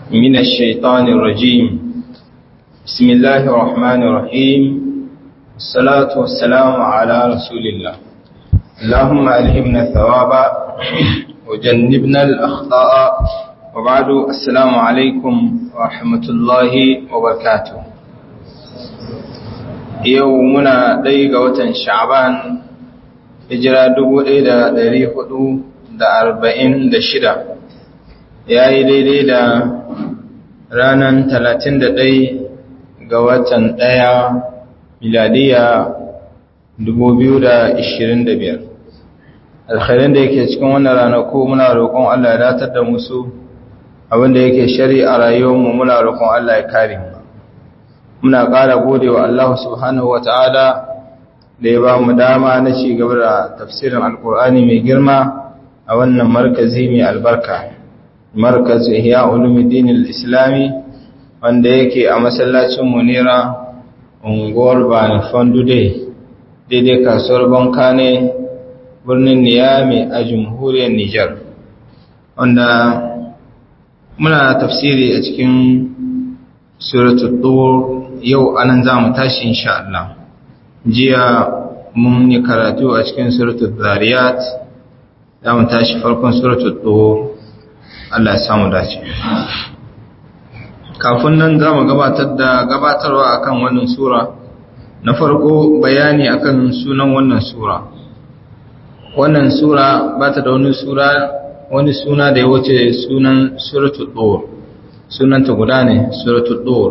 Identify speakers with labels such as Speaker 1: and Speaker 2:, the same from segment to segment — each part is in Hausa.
Speaker 1: من الشيطان الرجيم بسم الله الرحمن الرحيم الصلاة والسلام على رسول الله اللهم ألهمنا الثواب وجنبنا الأخطاء وبعد السلام عليكم ورحمة الله وبركاته يومنا ديقة وتن شعبان hijira dubu ɗaya da ɗari hudu da arba'in da shida ya yi daidai da ranar talatin da ɗai ga watan ɗaya miladiya dubu biyu da ishirin da biyar alkhairin da yake cikin wannan ranaku muna roƙon Allah ya datar da musu abinda yake shari a rayuwarmu muna roƙon Allah ya kare muna ƙara gode wa Allah subhanahu wa ta'ala da ya ba mu dama na ci gaba da tafsirin alkur'ani mai girma a wannan markazi mai albarka markaz ihya ulumuddin islami wanda yake a masallacin munira unguwar bani fondude daidai kasuwar banka ne birnin niyami a jamhuriyar nijar wanda muna tafsiri a cikin suratul tur yau anan za mu tashi insha Allah jiya mun yi karatu a cikin suratul zariyat za mu tashi farkon suratul tur Allah ya samu dace kafin nan za mu gabatar da gabatarwa akan wannan sura na farko bayani akan sunan wannan sura wannan sura ba ta da wani sura wani suna da ya wuce sunan suratul tur sunanta guda ne suratul tur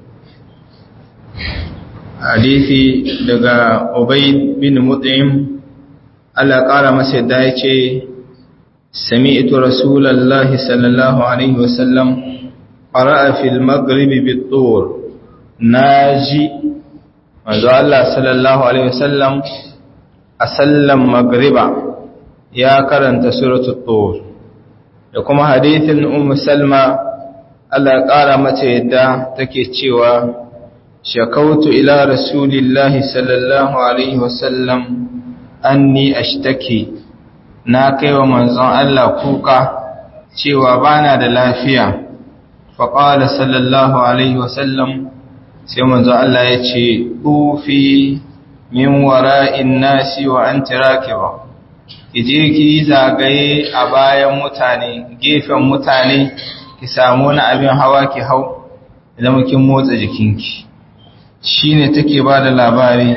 Speaker 1: hadisi daga Ubay bin Mut'im Allah ƙara masa yadda ya ce sami'tu rasulullahi sallallahu alaihi wasallam qara'a fil maghribi bit-tur naji manzo Allah sallallahu alaihi wasallam a sallan maghriba ya karanta suratul tur da kuma hadisin ummu salma Allah ƙara mata yadda take cewa شكوت إلى رسول الله صلى الله عليه وسلم أني أشتكي ناكي ومنزون الله كوكا cewa bana da lafiya faƙala sallallahu alaihi wasallam sai manzo Allah ya ce ufi min wara'in nasi wa an tirakiba ije ki zagaye a bayan mutane gefen mutane ki samu wani abin hawa ki hau idan kin motsa jikinki shi ne take ba da labari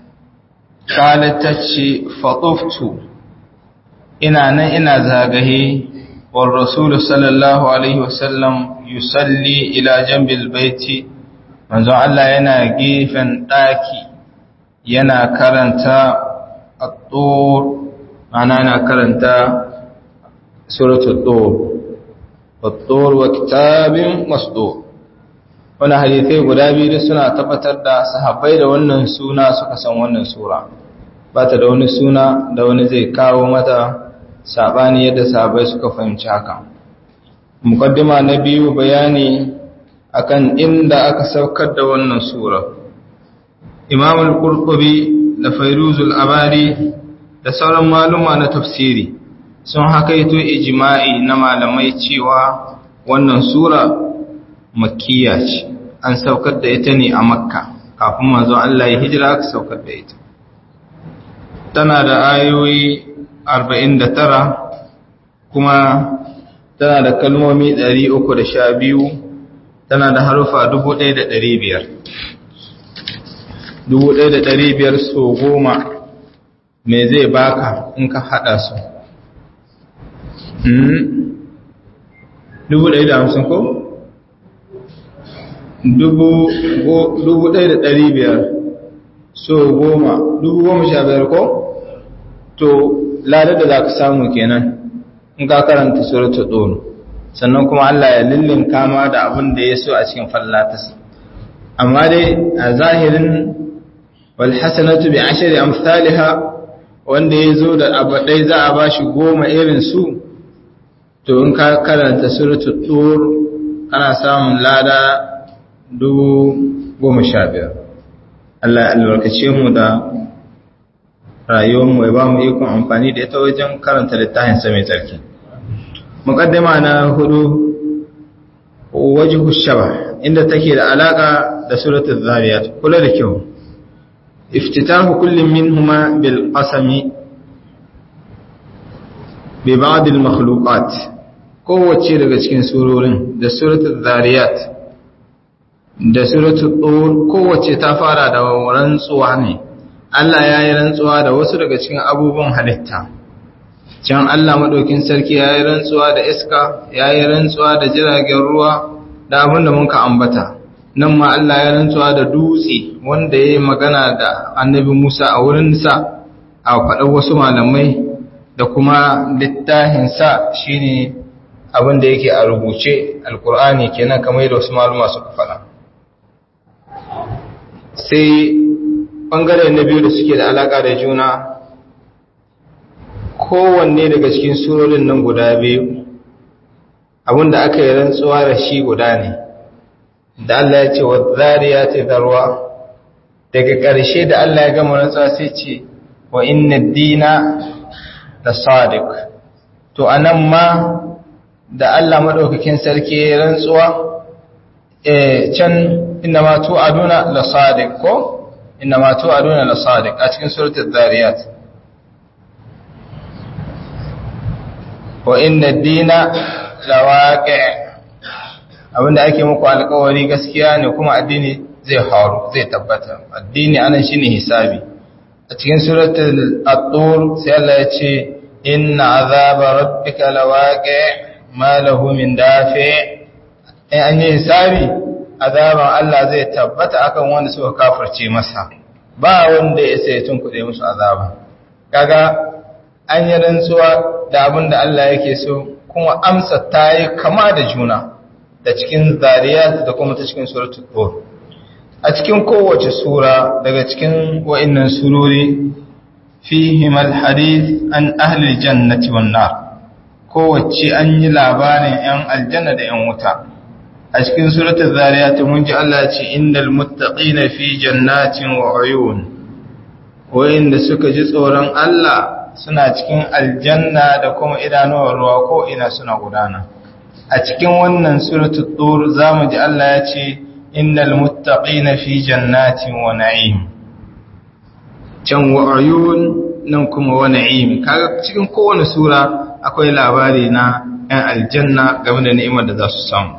Speaker 1: ce fatoftu ina nan ina zagaye wa rasulu sallallahu alaihi wasallam yusalli ila jambil baiti manzo Allah yana gefen daki yana karanta at-tur ana yana karanta suratul tur wat-tur wa kitabin masdur wani hadithai guda biyu suna tabbatar da sahabbai da wannan suna suka san wannan sura ba ta da wani suna da wani zai kawo mata saɓani yadda sahabbai suka fahimci haka mukaddima na biyu bayani akan inda aka saukar da wannan sura imam al-qurtubi da fairuzul abari da sauran maluma na tafsiri sun hakaito ijma'i na malamai cewa wannan sura makkiya ce an saukar da ita ne a makka kafin manzon Allah ya hijira aka saukar da ita tana da ayoyi 49 kuma tana da kalmomi 312 tana da harufa 1500 1500 so goma me zai baka in ka hada su dubu ɗaya da hamsin ko? dubu ɗaya da ɗari biyar so goma dubu goma sha biyar ko? to ladar da za ka samu kenan in ka karanta suratu ɗoro sannan kuma Allah ya lullun kama da abin da ya so a cikin fallatas amma dai a zahirin walhassanatu bi ashari amsaliha wanda ya zo da abu ɗai za a ba shi goma irin su to in ka karanta suratu tur ana samun lada dubu goma sha biyar Allah ya albarkace mu da rayuwarmu ya ba mu ikon amfani da ita wajen karanta littafin sa mai tsarki muqaddima na hudu wajhu shaba inda take da alaka da suratul zariyat kula da kyau iftitahu kullin minhuma bil qasami bi ba'd al makhluqat kowace daga cikin surorin da suratul zariyat da suratul tur kowace ta fara da rantsuwa ne Allah ya yi rantsuwa da wasu daga cikin abubuwan halitta can Allah maɗaukin sarki ya yi rantsuwa da iska ya yi rantsuwa da jiragen ruwa da abin da muka ambata nan ma Allah ya rantsuwa da dutse wanda ya yi magana da annabi Musa a wurinsa a faɗar wasu malamai da kuma littahinsa shi ne abin da yake a rubuce alkur'ani kenan kamar yadda wasu maluma suka faɗa sai ɓangare na biyu da suke da alaƙa da juna kowanne daga cikin surorin nan guda biyu abinda aka yi rantsuwa da shi guda ne da Allah ya ce wa zariya ta zarwa daga ƙarshe da Allah ya gama rantsuwa sai ce wa inna dina da sadiq to anan ma da Allah madaukakin sarki ya rantsuwa can inna ma tu'aduna la sadiq ko inna ma tu'aduna la sadiq a cikin suratul zariyat wa inna dina lawaqi abinda ake muku alƙawari gaskiya ne kuma addini zai haru zai tabbata addini anan shine hisabi a cikin suratul at-tur sai Allah ya ce inna azaba rabbika lawaqi ma lahu min dafi in an yi hisabi azaban Allah zai tabbata akan wanda suka kafirce masa ba wanda ya sai tun kuɗe musu azaba kaga an yi rantsuwa da abin da Allah yake so kuma amsa ta yi kama da juna da cikin zariyat da kuma ta cikin suratul tur a cikin kowace sura daga cikin wa'annan surori fihim alhadith an ahli jannati wan nar kowace an yi labarin yan aljanna da yan wuta a cikin suratul zariyat mun ji Allah ya ce innal muttaqina fi jannatin wa uyun wa'inda suka ji tsoron Allah suna cikin aljanna da kuma idanuwar ruwa ko ina suna gudana a cikin wannan suratul tur zamu ji Allah ya ce innal muttaqina fi jannatin wa na'im can wa uyun nan kuma wa na'im kaga cikin kowane sura akwai labari na ɗan aljanna game da ni'imar da za su samu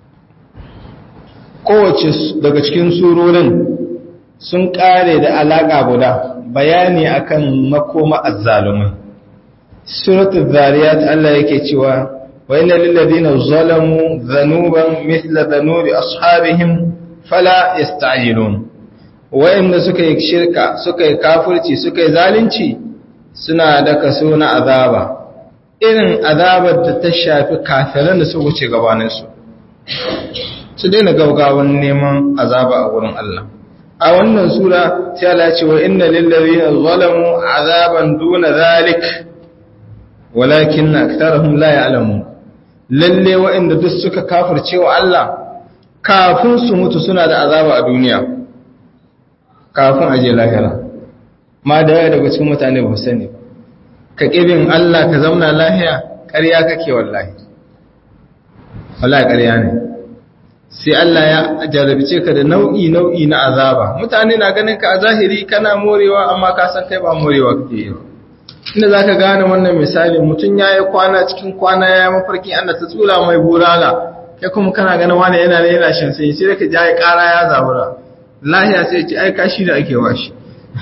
Speaker 1: kowace daga cikin surorin sun kare da alaka guda bayani akan makoma azzalumai suratul zariyat Allah yake cewa wa inna lil ladina zalamu dhanuban mithla dhanubi ashabihim fala yasta'jilun wa'inda suka yi shirka suka yi kafirci suka yi zalunci suna da kaso na azaba irin azabar da ta shafi kafiran da suka wuce gabanin su su daina gaugawan neman azaba a wurin Allah a wannan sura sai Allah ce wa inna lil ladina zalamu azaban duna zalik walakin aktharuhum la ya'lamun lalle wa'inda duk suka kafirce wa Allah kafin su mutu suna da azaba a duniya kafin aje lahira ma da yawa daga cikin mutane ba sani ka kibin Allah ka zauna lahiya ƙarya kake wallahi wallahi ƙarya ne sai Allah ya jarabice ka da nau'i nau'i na azaba mutane na ganin ka a zahiri kana morewa amma ka san kai ba morewa kake yi inda zaka gane wannan misali mutum yayi kwana cikin kwana ya mafarki Allah ta tsula mai burala kai kuma kana ganin wani yana ne yana shan sai sai ka ji ai ƙara ya zabura lahiya sai ce ai kashi da ake washi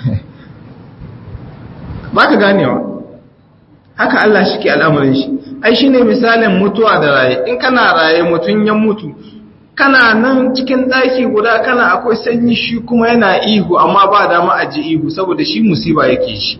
Speaker 1: baka ganewa haka Allah shi ke al'amarin shi ai shine misalin mutuwa da raye in kana raye mutun ya mutu kana nan cikin ɗaki guda kana akwai sanyi shi kuma yana ihu amma ba dama a ji ihu saboda shi musiba yake shi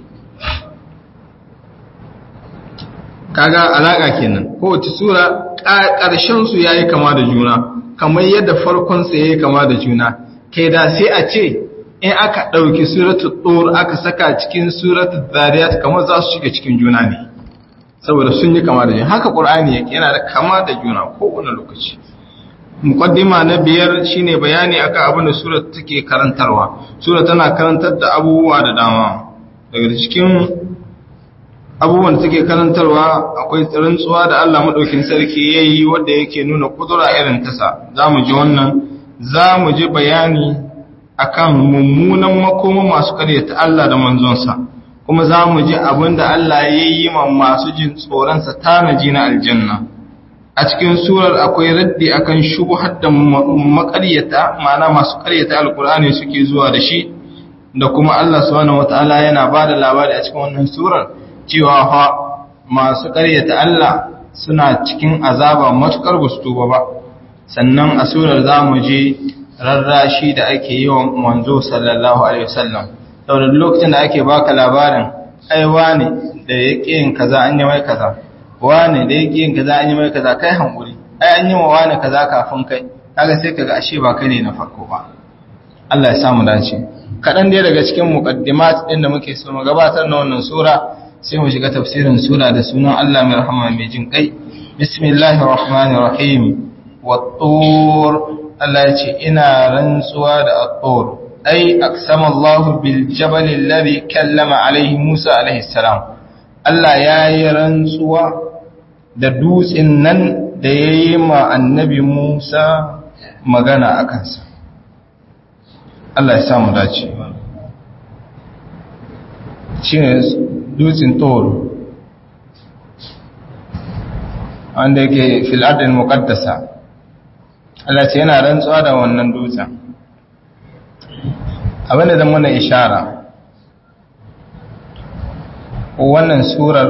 Speaker 1: kaga alaƙa kenan kowace sura ƙarshen su yayi kama da juna kamar yadda farkon sa yayi kama da juna kai da sai a ce in aka ɗauki suratul tur aka saka cikin suratul zariyat kamar za su shiga cikin juna ne saboda sun yi kama da juna haka qur'ani yake yana da kama da juna kowane lokaci muqaddima na biyar shine bayani akan abin da sura take karantarwa sura tana karantar da abubuwa da dama daga cikin abubuwan da take karantarwa akwai rantsuwa da Allah madaukin sarki yayi wanda yake nuna kudura irin tasa zamu ji wannan zamu ji bayani akan mummunan makoma masu karyata Allah da manzonsa kuma zamu ji abinda Allah yayi ma masu jin tsoron sa tanaji na aljanna a cikin surar akwai raddi akan shubuhar da makaryata ma'ana masu karyata alkur'ani suke zuwa da shi da kuma Allah subhanahu wataala yana bada labari a cikin wannan surar cewa fa masu karyata Allah suna cikin azaba matukar gustuba ba sannan a surar zamu je rarrashi da ake yi wa manzo sallallahu alaihi wasallam saboda lokacin da ake baka labarin ai wane da yake yin kaza an yi mai kaza wane da yake yin kaza an yi mai kaza kai hankuri ai an yi wa wane kaza kafin kai kaga sai kaga ashe ba kai ne na farko ba Allah ya samu dace kadan dai daga cikin muqaddimat din da muke so mu gabatar na wannan sura sai mu shiga tafsirin sura da sunan Allah mai rahama mai jin kai bismillahir rahmanir rahim wat-tur Allah ya ce ina rantsuwa da at-tur ai aqsama Allah bil jabal alladhi kallama alaihi Musa alaihi salam Allah ya yi rantsuwa da dutsen nan da ya yi ma annabi Musa magana a kansa. Allah ya samu dace. Shi ne dutsen toro, wanda yake filadin muƙaddasa. Allah ce yana rantsuwa da wannan dutsen. Abinda zan mana ishara. wannan surar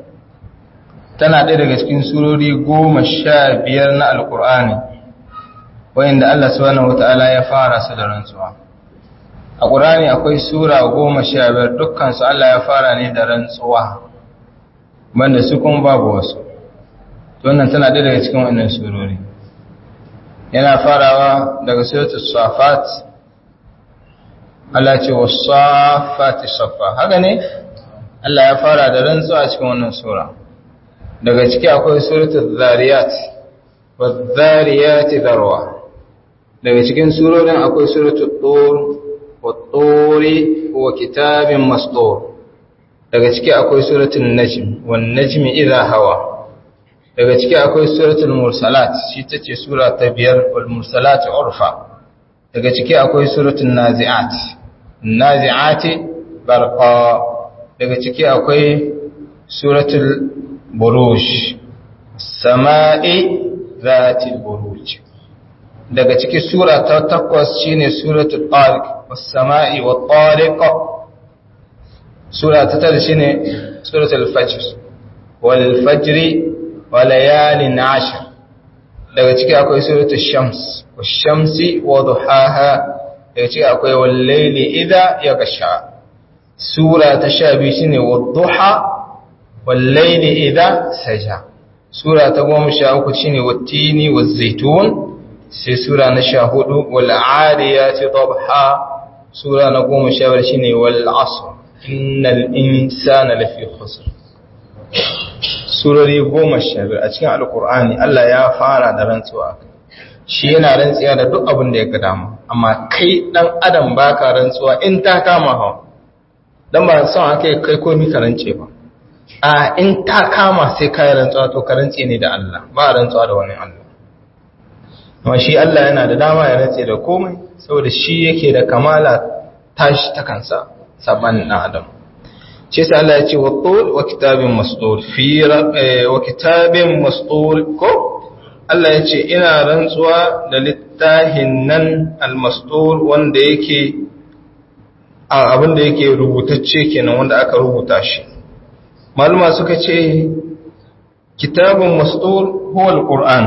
Speaker 1: tana ɗaya daga cikin surori goma sha biyar na alkur'ani wayanda Allah subhanahu wata'ala ya fara su da rantsuwa a ƙur'ani akwai sura goma sha biyar dukkansu Allah ya fara ne da rantsuwa banda su kuma babu wasu wannan tana ɗaya daga cikin wannan surori yana farawa daga suratul safat Allah ce wasu safati safa haka ne Allah ya fara da rantsuwa a cikin wannan sura daga ciki akwai suratul zariyat wadh-dhariyati dharwa daga cikin surorin akwai suratul tur wat-turi wa kitabin mastur daga ciki akwai suratul najm wan-najmi idha hawa daga ciki akwai suratul mursalat shi tace sura ta biyar wal mursalat urfa daga ciki akwai suratul nazi'at nazi'ati barqa daga ciki akwai suratul buruj sama'i zatil buruj daga ciki sura ta takwas shine suratul tariq was sama'i wat tariq sura ta tara shine suratul fajr wal fajr wa layalin ashr daga ciki akwai suratul shams was shamsi wa duhaha daga ciki akwai wal layli idha yaghsha sura ta sha biyu shine wadduha wallaili idha saja sura ta goma sha uku shine wattini wazzaitun sai sura na sha hudu wal adiyati dabha sura na goma sha biyar shine wal asr innal insana lafi khusr surori goma sha biyar a cikin alqur'ani Allah ya fara da rantsuwa shi yana rantsuwa da duk abin da ya ga dama amma kai dan adam baka rantsuwa in ta kama hawa don ba son aka kai komi karance ba a in ta kama sai kayi rantsuwa to karance ne da Allah ba rantsuwa da wani Allah amma shi Allah yana da dama ya rantse da komai saboda shi yake da kamala tashi ta kansa saban na adam shi sai Allah ya ce wa tur wa kitabin mastur fi wa kitabin mastur ko Allah ya ce ina rantsuwa da littahin nan al-mastur wanda yake abin da yake rubutacce kenan wanda aka rubuta shi maluma suka ce kitabun mastur huwa alquran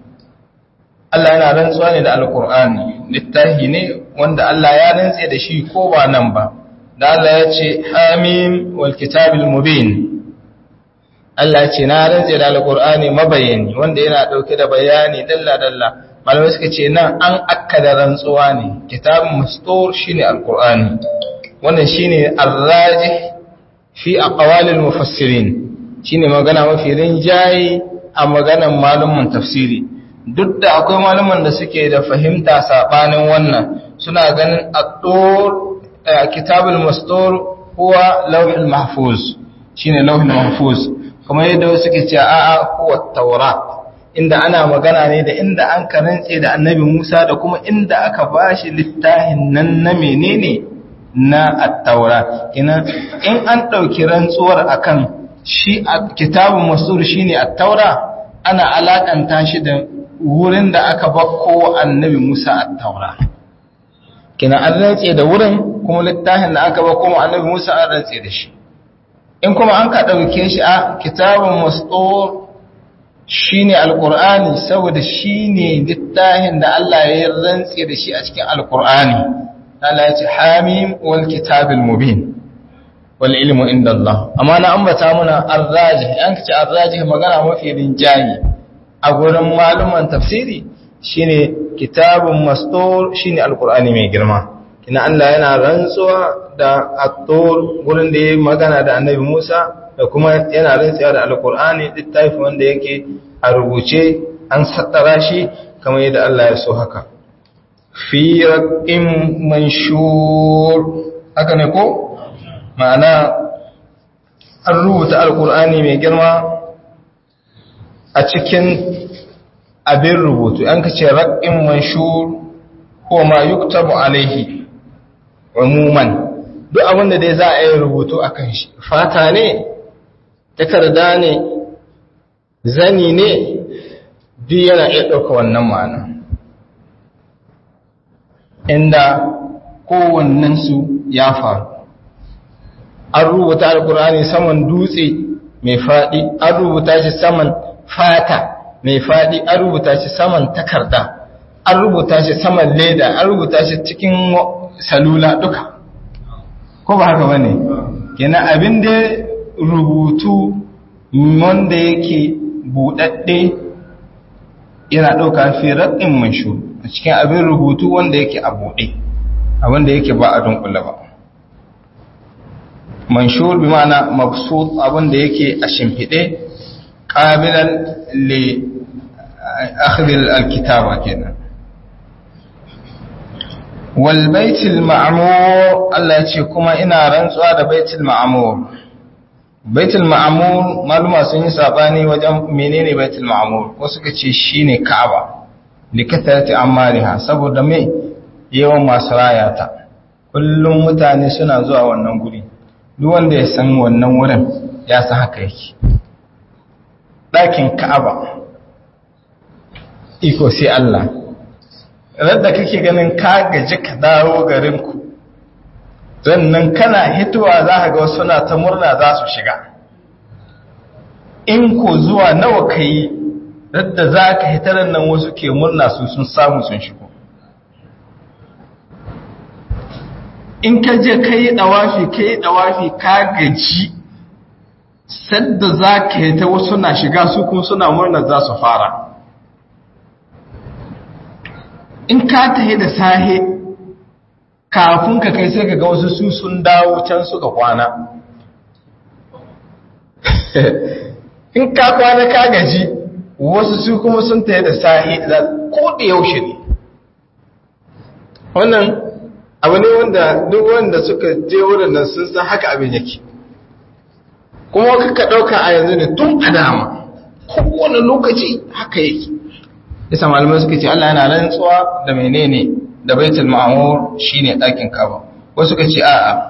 Speaker 1: Allah yana rantsuwa ne da alqur'ani littafi ne wanda Allah ya rantse da shi ko ba nan ba da Allah ya ce hamim wal kitabil mubin Allah ya ce na rantse da alqur'ani mabayani wanda yana dauke da bayani dalla dalla malamai suka ce nan an akkada rantsuwa ne kitabun mastur shine alqur'ani wannan shine arrajih fi aqwalil mufassirin shine magana mafi rinjayi a maganan malumin tafsiri duk da akwai malaman da suke da fahimta sabanin wannan suna ganin at-tur kitabul mastur huwa lawhul mahfuz shine lauhin mahfuz kamar yadda wasu ke cewa a'a huwa taurat inda ana magana ne da inda an karantse da annabi Musa da kuma inda aka bashi littafin nan na menene na at-taura kina in an dauki rantsuwar akan shi kitabun masur shine at-taura ana alakanta shi da wurin da aka bakko annabi Musa at-taura kina an rantse da wurin kuma littafin da aka bakko annabi Musa an rantse da shi in kuma an ka dauke shi a kitabun masur shine alqur'ani saboda shine littafin da Allah ya rantse da shi a cikin alqur'ani Allah ya ce hamim wal kitabil mubin wal ilmu inda Allah amma na ambata muna arrajih an kace arrajih magana mafi rinjayi a gurin maluman tafsiri shine kitabun mastur shine alqur'ani mai girma kina Allah yana rantsuwa da at-tur gurin da yayi magana da annabi Musa da kuma yana rantsuwa da alqur'ani littafi wanda yake a rubuce an sattara shi kamar yadda Allah ya so haka fi raƙin manshur haka ne ko ma'ana an rubuta alkur'ani mai girma a cikin abin rubutu an kace raƙin manshur ko ma yuktabu alaihi umuman duk abin da dai za a yi rubutu a kan shi fata ne takarda ne zani ne duk yana iya ɗauka wannan ma'ana inda kowannensu ya faru an rubuta alkur'ani saman dutse mai faɗi an rubuta shi saman fata mai faɗi an rubuta shi saman takarda an rubuta shi saman leda an rubuta shi cikin salula duka ko ba haka bane kenan abin da rubutu wanda yake buɗaɗɗe yana ɗauka fi raɗin manshu a cikin abin rubutu wanda yake a buɗe abin da yake ba a dunkula ba manshur bi ma'ana mabsut abin da yake a shimfiɗe qabilan li akhdhi alkitaba kenan wal baitul ma'mur Allah ya ce kuma ina rantsuwa da baitul ma'mur baitul ma'mur maluma sun yi sabani wajen menene baitul ma'mur ko suka ce shine ka'aba likatati amariha saboda me yawan masu rayata kullum mutane suna zuwa wannan guri duk wanda ya san wannan wurin ya san haka yake ɗakin ka'aba iko sai Allah radda kake ganin ka gaji ka dawo garinku nan kana hitowa za ka ga wasu na ta murna za su shiga in ko zuwa nawa ka yi radda za ka hitarar nan wasu ke murna su sun samu sun shigo in ka je ka yi ɗawafi ka yi ɗawafi ka gaji sadda za ka yi ta wasu na shiga su kuma suna murna za su fara in ka tahi da sahe kafin ka kai sai ka ga wasu su sun dawo can suka kwana in ka kwana ka gaji wasu su kuma sun tahi da sahe ko da yaushe ne wannan abu ne wanda duk wanda suka je wurin nan sun san haka abin yake kuma kaka ɗauka a yanzu ne tun a dama kowane lokaci haka yake isa malamai suka ce Allah yana rantsuwa da menene da baitul ma'mur shine ɗakin kaba wasu suka ce a'a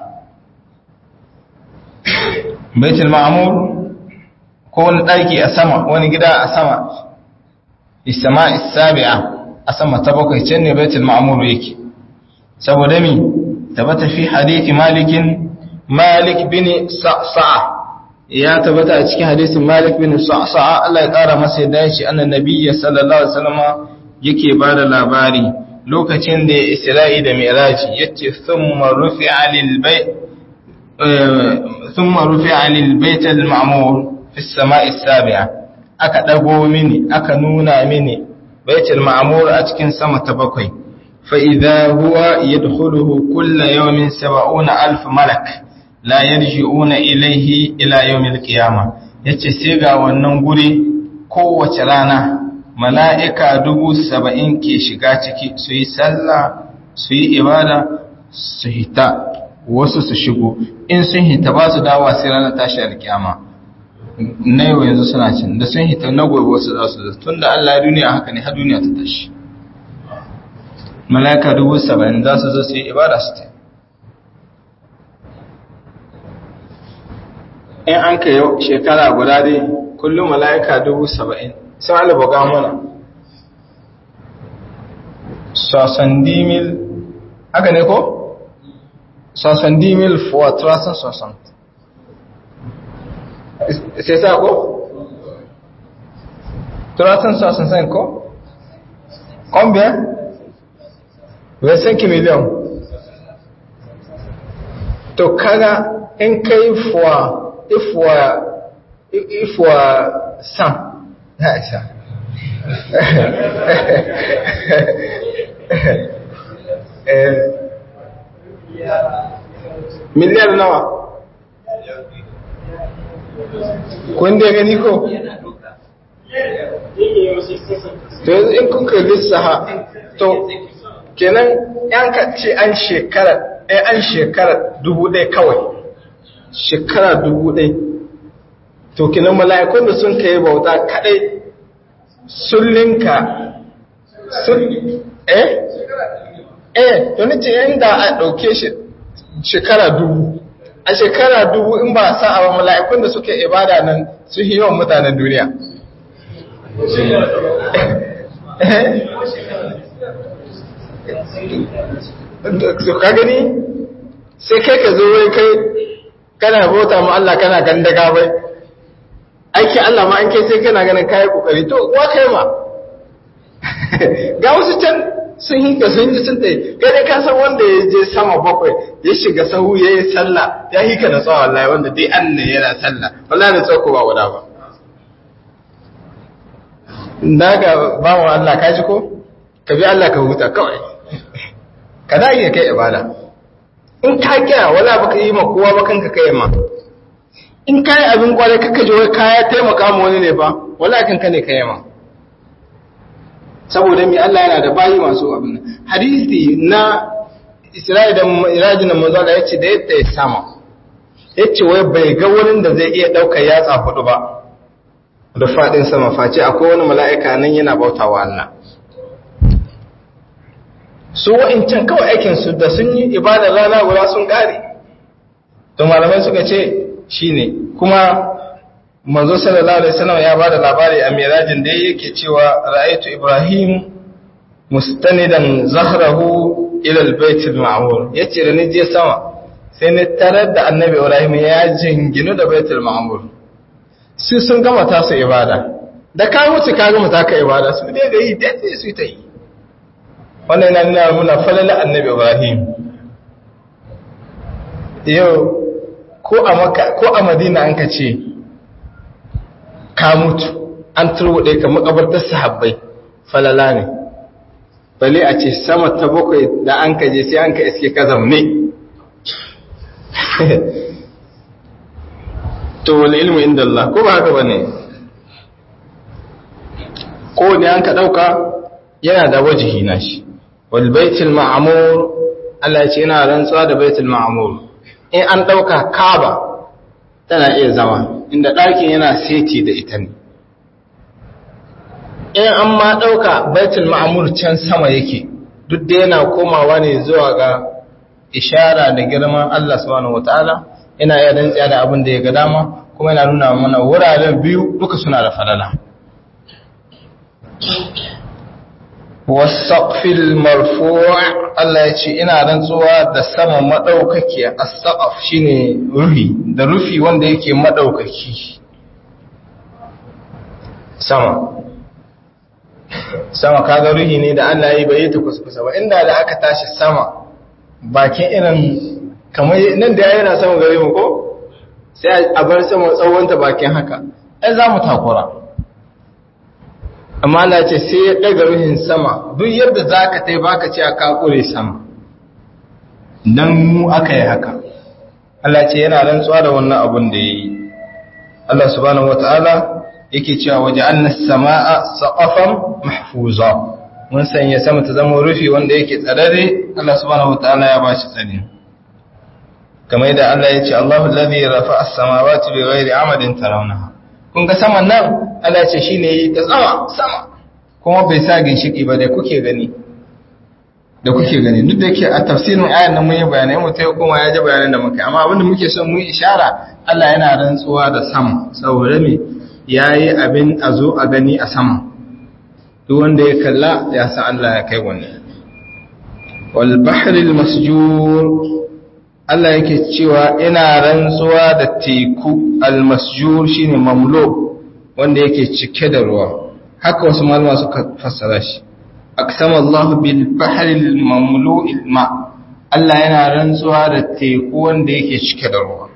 Speaker 1: baitul ma'mur ko wani ɗaki a sama wani gida a sama isama isabi'a a sama ta bakwai can ne baitul ma'mur yake saboda mi tabbata fi hadithi malikin malik bin sa'sa'a ya tabbata a cikin hadisin malik bin sa'sa'a Allah ya kara masa yadda ya ce annan nabiyyi sallallahu alaihi wasallam yake bada labari lokacin da Isra'i da Mi'raji yace thumma rufi'a lil bayt thumma rufi'a lil bayt al ma'mur fi as-sama'i as-sabi'a aka dago mini aka nuna mini baitul ma'mur a cikin sama ta bakwai فإذا هو يدخله كل يوم سبعون ألف ملك لا يرجعون إليه إلى يوم القيامة yace sai ga wannan guri kowace rana mala'ika dubu saba'in ke shiga ciki su yi sallah su yi ibada su hita wasu su shigo in sun hita ba su dawa sai ranar tashi alkiyama na yau yanzu suna cin da sun hita na gobe wasu za su da tun da Allah duniya haka ne har duniya ta tashi mala'ika dubu saba'in za su zo su yi ibada su ta in an ka yau shekara guda dai kullum mala'ika dubu saba'in sun alibuga mana sosandimil haka ne ko? sosandimil for trasan sosand c'est ça ko? trasan sosand ko? combien? 25 millions to kaga in kai fuwa ifuwa ifuwa san ya isa miliyar nawa kun da gani ko to yanzu in kuka lissaha to kenan yan ka ce an shekara an shekara dubu ɗaya kawai shekara dubu ɗaya to kenan mala'ikun da sun kai bauta kaɗai sun linka sun eh eh to nace inda a ɗauke shi shekara dubu a shekara dubu in ba sa a mala'ikun da suke ibada nan sun yi yawan mutanen duniya ka gani sai kai ka zo wai kai kana bauta ma Allah kana gandaga bai aiki Allah ma an kai sai kana ganin kayi kokari to wa kai ma ga wasu can sun yi ka sun yi sun tsaye kai dai ka san wanda ya je sama bakwai ya shiga sahu ya yi sallah ya yi ka da tsawon wallahi wanda dai an ne yana sallah wallahi da tsako ba guda ba daga ba wa Allah ka ji ko ka bi Allah ka huta kawai ka da iya kai ibada in ka kira wala baka yi ma kowa ba kanka kai ma in ka yi abin kwarai kaka ji wai kaya taimaka ma wani ne ba wala kanka ne kai ma saboda mi Allah yana da bayi masu abin hadisi na Isra'i da Irajin da manzo Allah yace da yadda ya sama yace wai bai ga wurin da zai iya daukar yatsa hudu ba da fadin sama face akwai wani mala'ika nan yana bautawa Allah su wa'incan kawai aikinsu da sun yi ibada rana guda sun ƙare to malamai suka ce shi ne kuma manzo sallallahu alaihi wasallam ya bada labari a mirajin da yake cewa ra'aytu ibrahim mustanidan zahrahu ila albayt alma'mur yace da ni je sama sai ni tarar da annabi ibrahim ya jinginu da baitul ma'mur su sun gama tasu ibada da ka wuce ka gama taka ibada su dai ga yi dai su ta yi wannan yana nuna muna falala annabi Ibrahim yau ko a maka ko a madina an ka ce ka mutu an turwade ka makabartar sahabbai falala ne bale a ce sama ta bakwai da an ka je sai an ka iske ka zamne to wani ilmu inda Allah ko ba haka bane ko ne an ka dauka yana da wajihi na shi wal baitul ma'mur Allah ya ce yana rantsuwa da baitul ma'mur in an dauka Kaaba tana iya zama inda ɗakin yana seti da ita ne in an ma dauka baitul ma'mur can sama yake duk da yana komawa ne zuwa ga ishara da girman Allah subhanahu wataala yana iya rantsuwa da abin da ya ga dama kuma yana nuna mana wuraren biyu duka suna da falala wasaqfil marfu' Allah ya ce ina rantsuwa da sama madaukaki as-saqaf shine rufi da rufi wanda yake madaukaki sama sama kaga ruhi ne da Allah ya bai ta kuskusa ba inda da aka tashi sama bakin irin kamar nan da yana sama gare mu ko sai a bar sama tsawon ta bakin haka ai za mu takura amma Allah ce sai ya daga ruhin sama duk yadda za ka tai baka ce a kakure sama don mu aka yi haka Allah ce yana rantsuwa da wannan abun da ya yi Allah subhanahu wata'ala yake cewa waje annas sama'a saqafan mahfuza mun sanya sama ta zama rufi wanda yake tsararre Allah subhanahu wata'ala ya bashi tsari kamar yadda Allah ya ce Allahu alladhi rafa'a as-samawati bighairi amadin tarawnaha kun ga saman nan Allah ya ce shine yi ta sama sama kuma bai sa ginshiki ba da kuke gani da kuke gani duk da yake a tafsirin ayan nan mun yi bayanai mu tai kuma ya ji bayanan da muka amma abin da muke son mu yi ishara Allah yana rantsuwa da sama saboda me yayi abin a zo a gani a sama duk wanda ya kalla ya san Allah ya kai wannan wal bahri al masjur Allah yake cewa ina rantsuwa da teku al masjur shine mamlo wanda yake cike da ruwa haka wasu malama suka fassara shi aksama Allah bil bahril mamlu'il ma Allah yana rantsuwa da teku wanda yake cike da ruwa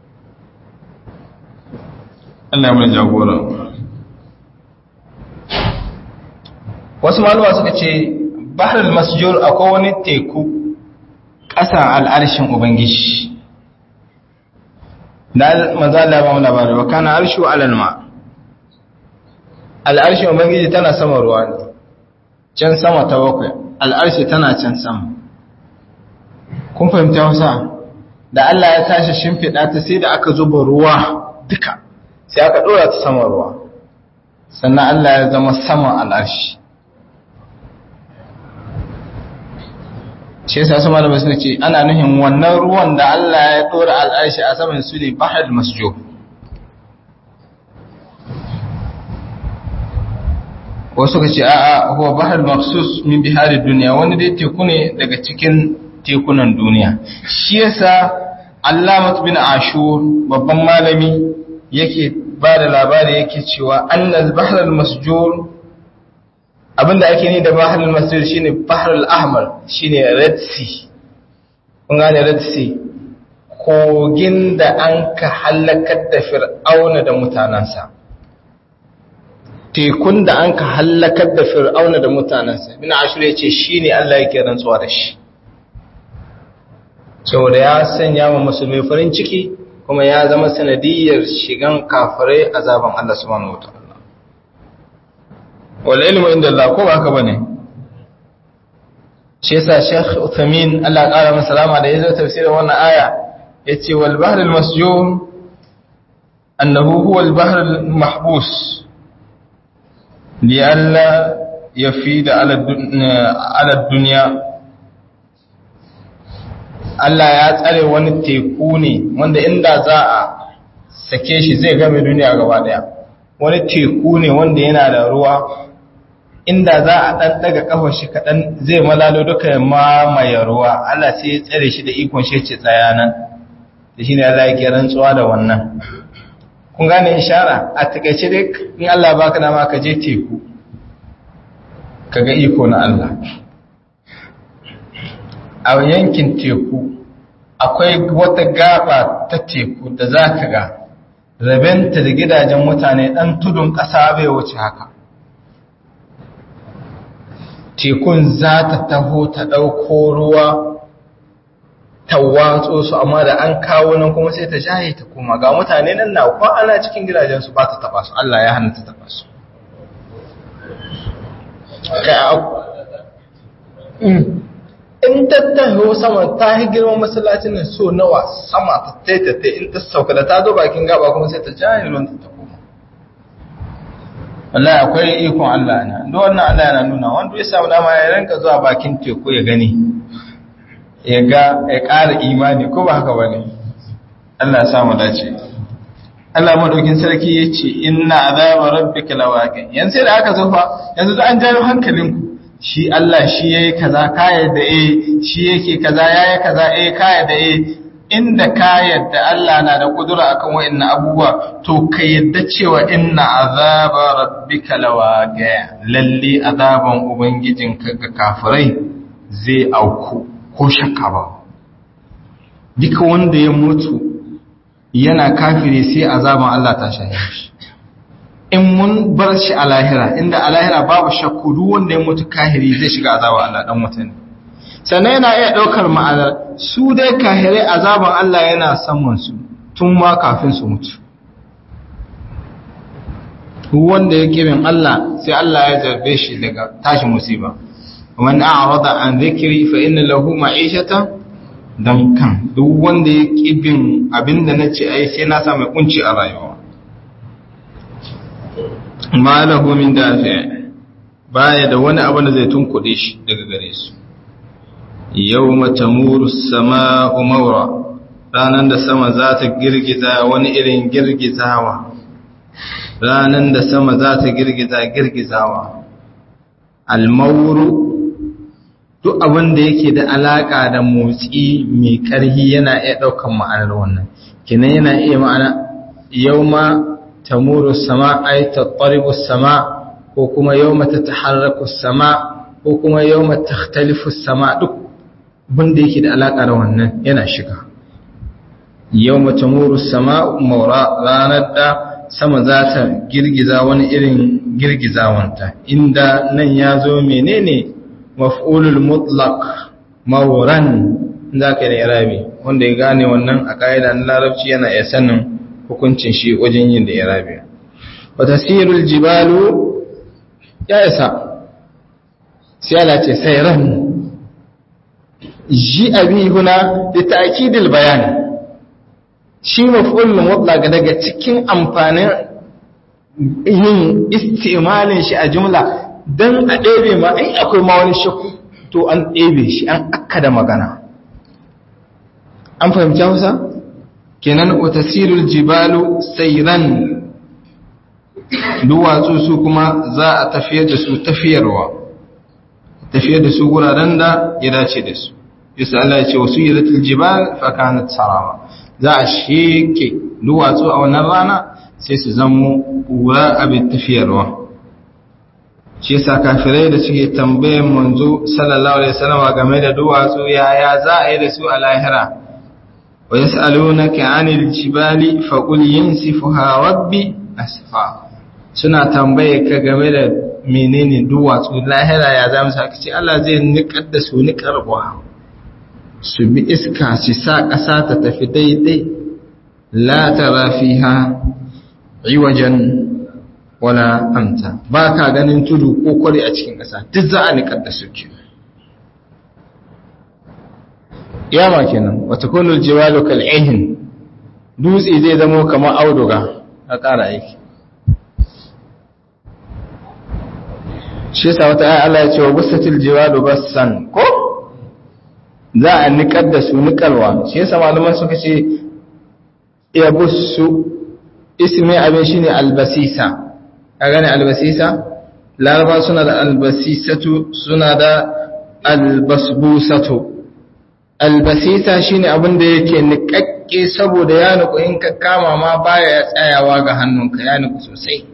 Speaker 1: Allah ya mun jagora wasu malama suka ce bahrul masjur akwai wani teku ƙasan al'arshin ubangiji da manzo Allah ya ba mu labari wa kana arshu alal ma al'arshin ubangiji tana sama ruwa ne can sama ta bakwai al'arshi tana can sama kun fahimta wasa da Allah ya tashi shimfiɗa ta sai da aka zuba ruwa duka sai aka ɗora ta sama ruwa sannan Allah ya zama sama al'arshi shi yasa su malamai suna ce ana nuhin wannan ruwan da Allah ya ɗora al'arshi a saman su ne bahar masjo wasu ka ce a'a huwa bahar maksus min bihari duniya wani dai teku ne daga cikin tekunan duniya shi yasa allamat bin ashur babban malami yake ba da labari yake cewa annal bahar masjur abinda ake ni da bahar masjur shine bahar al-ahmar shine red sea kun gane red sea kogin da an ka halakar da fir'auna da mutanansa tekun da an ka hallakar da fir'auna da mutanensa bin ashir ya ce shi ne Allah yake rantsuwa da shi saboda ya sanya wa musulmi farin ciki kuma ya zama sanadiyar shigan kafirai azaban Allah subhanahu wataala wal ilmu inda Allah ko ba haka bane shi yasa Sheikh Uthamin Allah ƙara masa salama da yazo tafsirin wannan aya yace wal bahr al masjur annahu huwa al bahr al mahbus لئلا يفيد على على الدنيا Allah ya tsare wani teku ne wanda inda za a sake shi zai game duniya gaba daya wani teku ne wanda yana da ruwa inda za a dan daga kafar shi kadan zai malalo duka ya mamaye ruwa Allah sai ya tsare shi da ikon shi ce tsaya nan da shine Allah yake rantsuwa da wannan kun gane ishara a takaice dai in Allah baka dama ka je teku kaga iko na Allah a yankin teku akwai wata gaba ta teku da za ka ga rabenta da gidajen mutane ɗan tudun ƙasa bai wuce haka tekun za ta taho ta ɗauko ruwa ta watso su amma da an kawo nan kuma sai ta shaye ta koma ga mutane nan na kwa ana cikin gidajensu ba ta taba su Allah ya hana ta taba su in tattaho sama ta yi girman masallacin nan so nawa sama ta taitata in ta sauka da ta zo bakin gaba kuma sai ta jaye ruwan ta koma wallahi akwai ikon Allah na duk wannan Allah yana nuna wanda ya samu dama ya ranka zuwa bakin teku ya gani ya ga ya ƙara imani ko ba haka bane Allah ya samu dace Allah madaukin sarki yace inna azaba rabbika lawaqi yanzu da aka zofa yanzu da an jawo hankalinku shi Allah shi yayi kaza ka yadda eh shi yake kaza yayi kaza eh ka yadda eh inda ka yadda Allah na da kudura akan wa'annan abubuwa to ka yadda cewa inna azaba rabbika lawaqi lalle azaban ubangijinka ga kafirai zai auku ko shakka ba duka wanda ya mutu yana kafire sai azaban Allah ta shahe shi in mun bar shi a lahira inda a lahira babu shakku duk wanda ya mutu kahiri zai shiga azaban Allah dan mutane sannan yana iya daukar ma'anar su dai kahirai azaban Allah yana saman su tun ma kafin su mutu wanda ya kirin Allah sai Allah ya zarbe shi daga tashi musiba ومن أعرض عن ذكري فإن له معيشة don kan duk wanda ya ƙibin abinda na ce ai sai na sa mai kunci a rayuwa ma lahu min dafi baya da wani abu da zai tunkuɗe shi daga gare su yawma tamuru sama'u mawra ranan da sama za ta girgiza wani irin girgizawa ranan da sama za ta girgiza girgizawa almawru duk abin da yake da alaka da motsi mai karhi yana iya daukan ma'anar wannan kinan yana iya ma'ana yawma tamuru sama ay tattaribu sama ko kuma yawma tataharraku sama ko kuma yawma takhtalifu sama duk abin da yake da alaka da wannan yana shiga yawma tamuru sama maura ranar da sama za ta girgiza wani irin girgizawanta inda nan ya zo menene maf'ulul mutlaq mawran za ka da irabi wanda ya gane wannan a ƙa'ida na larabci yana iya sanin hukuncin shi wajen yin da irabi wa tasirul jibalu ya isa sai ala ce sayran ji abi huna da ta'kidil bayan shi maf'ulul mutlaq daga cikin amfanin yin istimalin shi a jumla dan a ɗebe ma in akwai ma wani shakku to an ɗebe shi an akkada magana an fahimci Hausa kenan wa tasirul jibalu sayran duwatsu su kuma za a tafiyar da su tafiyarwa tafiyar da su guraren da ya dace da su yasa Allah ya ce wasu yiratul jibal fa kanat sarama za a sheke duwatsu a wannan rana sai su zamo kura abin tafiyarwa shi yasa kafirai da suke tambayan manzo sallallahu alaihi wasallam game da duwatsu yaya za a yi da su a lahira wa yas'alunaka 'anil jibali faqul yansifuha rabbi asfa suna tambaye ka game da menene duwatsu lahira ya za mu saka ce Allah zai nikar da su nikarwa su bi iska su sa ƙasa ta tafi daidai la tara fiha iwajan wala amta ba ka ganin tudu ko kwari a cikin ƙasa duk za a nikar da su ke yama kenan wata kunul jiwalu kal'ihin dutse zai zamo kamar auduga a ƙara aiki shi yasa wata ayi Allah ya ce wa busatil jiwalu bassan ko za a nikar da su nikarwa shi yasa malaman suka ce ya bussu ismi abin shine albasisa a gane albasisa laraba suna da albasisatu suna da albasbusatu albasisa shine abin da yake nikakke saboda ya nuku in ka kama ma baya tsayawa ga hannunka ya nuku sosai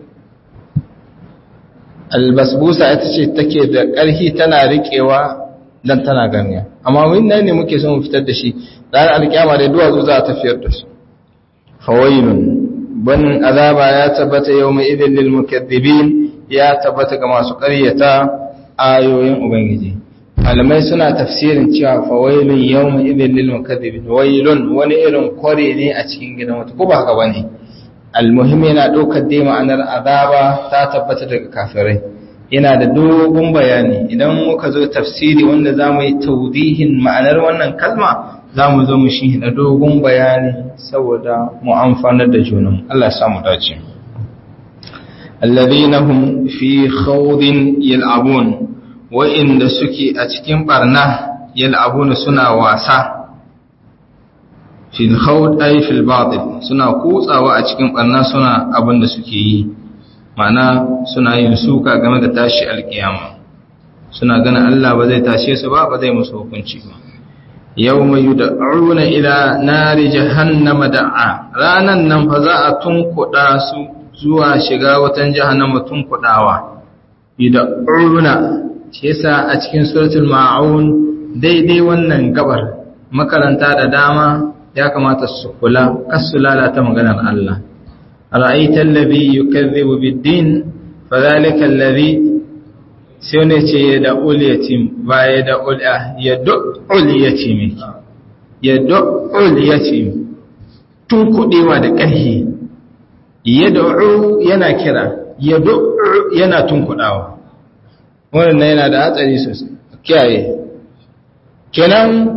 Speaker 1: albasbusa ita ce take da ƙarfi tana riƙewa dan tana ganiya amma wannan ne muke son fitar da shi ranar alƙiyama da duwatsu za a tafiyar da su fawailun ban azaba ya tabbata yawma idin lil mukaththibin ya tabbata ga masu ƙaryata ayoyin ubangiji malamai suna tafsirin cewa fawailun yawma idin lil mukaththibin wailun wani irin kware ne a cikin gidan wata ko ba haka bane almuhim yana ɗaukar dai ma'anar azaba ta tabbata daga kafirai yana da dogon bayani idan muka zo tafsiri wanda za mu yi taudihin ma'anar wannan kalma za mu zo mu shi da dogon bayani saboda mu amfanar da junan Allah samu dace alladhina hum fi khawdin yal'abun wa'inda suke a cikin barna yal'abuna suna wasa fil khawd ay fil batil suna kutsawa a cikin barna suna abin da suke yi mana suna yin suka game da tashi alkiyama suna ganin Allah ba zai tashe su ba ba zai musu hukunci ba yawma yud'una ila nari jahannama da'a ranan nan fa za a tunkuda su zuwa shiga watan jahannama tunkudawa yud'una shi yasa a cikin suratul ma'un daidai wannan gabar makaranta da dama ya kamata su kula kasu lalata maganar Allah ra'aita allazi yukazzibu bid-din fadhalika allazi sai ne ce ya da'ul yatim ba ya da'ul ya da'ul yatim ya da'ul yatim tun kudewa da ƙarfi ya da'u yana kira ya da'u yana tun kudawa wannan yana da hatsari sosai kiyaye kenan